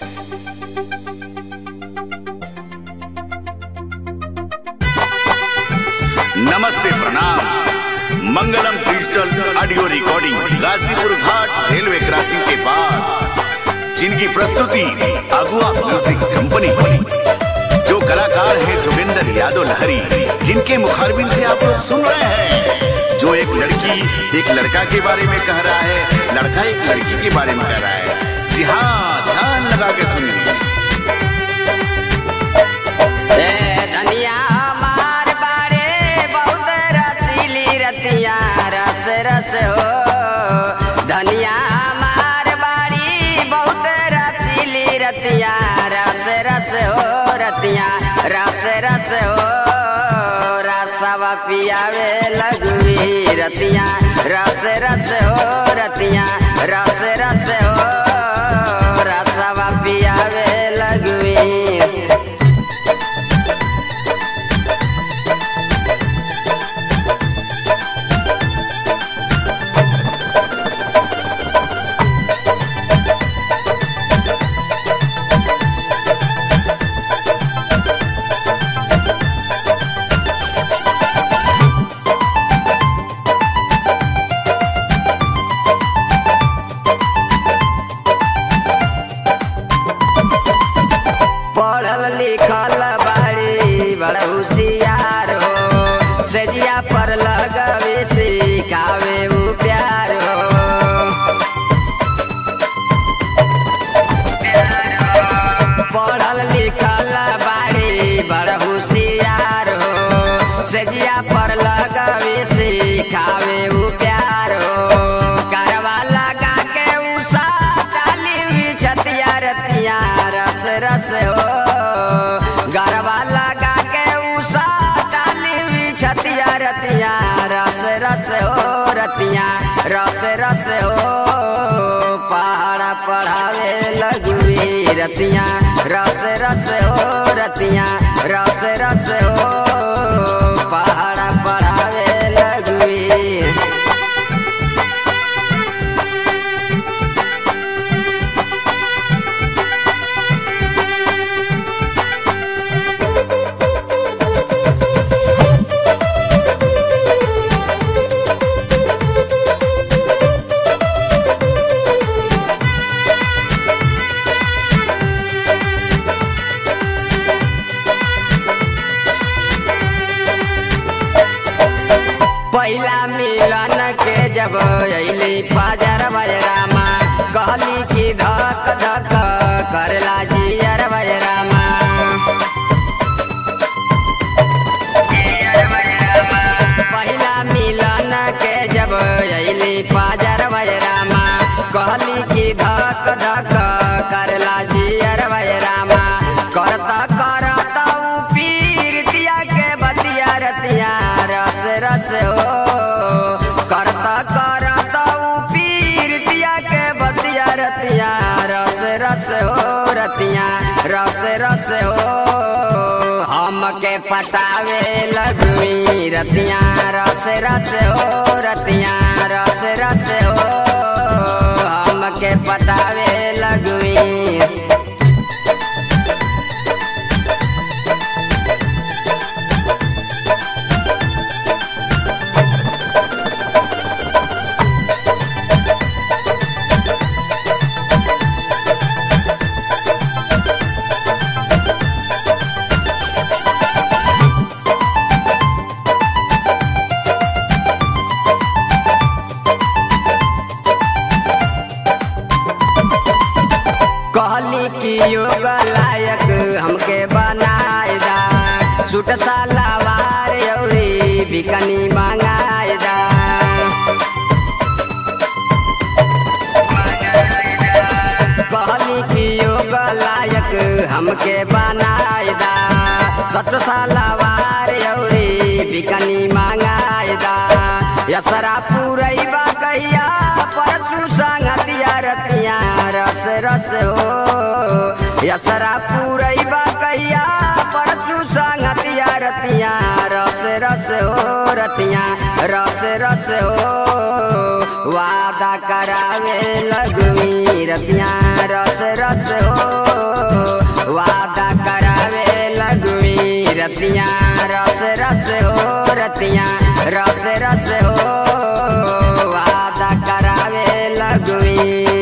नमस्ते प्रणाम मंगलम डिजिटल ऑडियो रिकॉर्डिंग गाजीपुर घाट रेलवे क्रॉसिंग के पास जिनकी प्रस्तुति अगुआ म्यूजिक कंपनी जो कलाकार हैं जोगिंदर यादव लहरी जिनके मुखारबिन से आप लोग सुन रहे हैं जो एक लड़की एक लड़का के बारे में कह रहा है लड़का एक लड़की के बारे में कह रहा है जी हाँ ध्यान लगा के सुनिए ए धनिया मार बाड़े बहुत रसीली रतिया रस रस हो धनिया मार बाड़ी बहुत रसीली रतिया रस रस हो रतिया रस रस हो रसवा पियावे लगवी रतिया रस रस हो रतिया रस रस हो रसवा पियावे लगवी पढ़ल लिखल बाड़ी बड़ा होशियार हो सजिया पर लगवे सिखावे उ प्यार हो पढ़ल लिखल बाड़ी बड़ा होशियार हो सजिया पर लगवे सिखावे उ प्यार हो करवा लगा के उषा डाली हुई छतिया रतिया रस रस हो गरबा लगा के उषा डाली हुई छतिया रतिया रस रस हो रतिया रस रस हो पहाड़ा पढ़ावे लगुई रतिया रस रस हो रतिया रस रस हो पहाड़ा पढ़ावे लगुई पहिला मिलन के जब अली फजर बजरामा कहली कि धक धक करला जियर बजरामा पहिला मिलन के जब अली फजर बजरामा कहली कि धक धक करला जियर बजरामा करता करता उ पीर दिया के बतिया रतिया रस रस हो करता करता उ पीर दिया के बतिया रतिया रस रस हो रतिया रस रस हो हम के पटावे लगवी रतिया रस रस हो रतिया रस रस हो हम के पटावे लगवी कहली कि योग लायक हमके बनाए दा सूट सलवार अउरी बिकनी मंगाए दा कहली कि योग लायक हमके बनाए दा सत्र सलवार अउरी बिकनी मंगाए दा यसरा पुरैबा कहिया परसु संगतिया रतिया रस रस हो यसरा पुरैबा कहिया परसु संगतिया रतिया रस रस हो रतिया रस रस हो वादा करावे लगवी रतिया रस रस हो रतियां रस रस हो रतियां रस रस हो वादा करावे लगवी